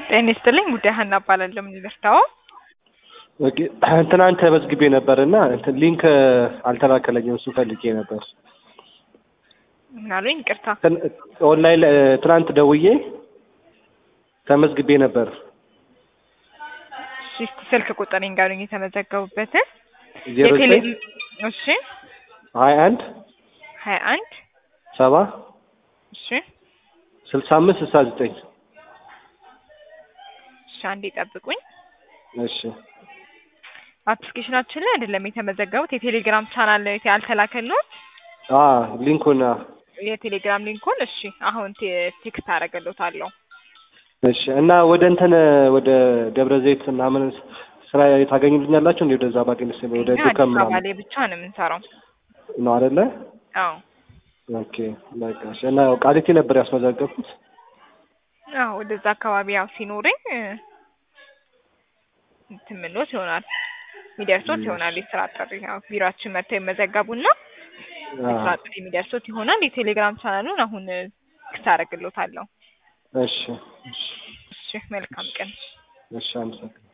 ጤና ይስጥልኝ ጉዳይ ሀና እባላለሁ። ምን ልርዳው? ኦኬ ትናንት ተመዝግቤ ነበር እና እንትን ሊንክ አልተላከለኝም። እሱ ፈልጌ ነበር። ምን አሉኝ? ይቅርታ። ትን- ኦንላይን ላይ ትናንት ደውዬ ተመዝግቤ ነበር። እሺ፣ እስኪ ስልክ ቁጥር ንገሩኝ የተመዘገቡበትን። ዜሮ የቴሌ ዘጠኝ እሺ፣ ሀያ አንድ ሀያ አንድ ሰባ እሺ፣ ስልሳ አምስት ስልሳ ዘጠኝ እሺ፣ አንዴ ጠብቁኝ። እሺ አፕሊኬሽናችን ላይ አይደለም የተመዘገቡት የቴሌግራም ቻናል ላይ ያልተላከልዎት አ ሊንኩን አ፣ የቴሌግራም ሊንኩን። እሺ፣ አሁን ቴ- ቴክስት አደርግልዎታለሁ። እሺ እና ወደ እንትን ወደ ደብረ ዘይት ምናምን ስራ ታገኙልኛላችሁ እንዴ? ወደዛ ባገኝ ስ ወደ እኛ ዱከም አዲስ አበባ ምናምን ላይ ብቻ ነው የምንሰራው። ነው አይደለ? አዎ ኦኬ በቃ እሺ። እና ያው ቃሊቲ ነበር ያስመዘገብኩት። አዎ፣ ወደዛ አካባቢ ያው ሲኖረኝ እ፣ እንትን ምሎት ይሆናል የሚደርሶት ይሆናል የስራ ጥሪ ያው ቢሮአችን መጥተው ይመዘገቡና የስራ ጥሪ የሚደርሶት ይሆናል። የቴሌግራም ቻናሉን አሁን ክስ አደርግልዎታለሁ። እሺ እሺ እሺ፣ መልካም ቀን። እሺ አመሰግናለሁ።